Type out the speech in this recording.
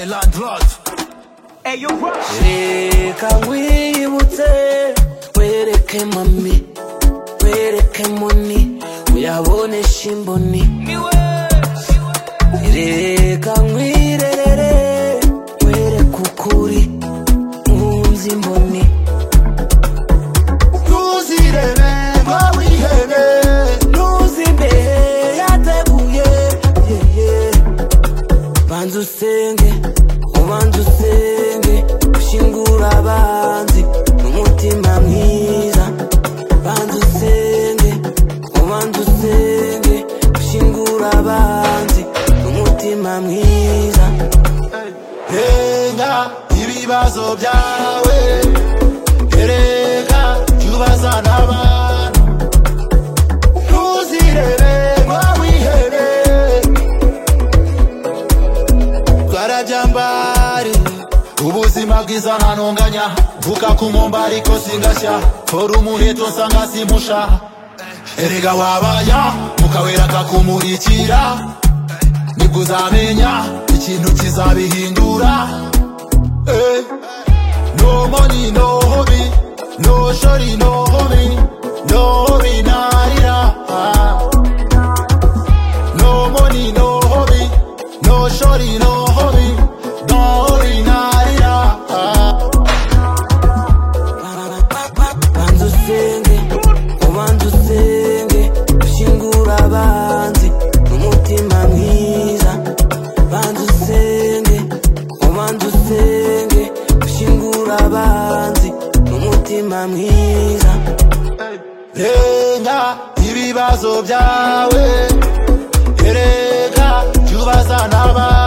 landlords. Hey, you rush. Reka wibutse wereke mami wereke muni uyabonesha imboni reka nkwirerere wereke ukuri nkunze imboni ntuzirebe ngo wihebe ntuzime yateguye yeye banza usenge ubanza usenge ushingura abanzi n'umutima mwiza banza usenge ubanza usenge ushingura abanzi n'umutima mwiza Henga ibibazo byawe Erega ibibazo n'abantu Ntuzirebe ngo wihebe Twarabya mbari Ubuzima bwiza ntanonganya Mvuka ku nkombe ariko singashya Tora umuheto nsanga simpusha Erega wabaya Mukawera kakumurikira nibwo uzamenya ikintu kizabihindura Eh, no money no hobby no shorty no hobby no hobby narira no money no hobby no shorty no hobby no hobby narira banza usenge ubanza usenge ushingura abanzi n'umutima mwiza banza usenge ubanza usenge ushingura abanzi n'umutima mwiza renga ibibazo byawe erega byubaza n'abandi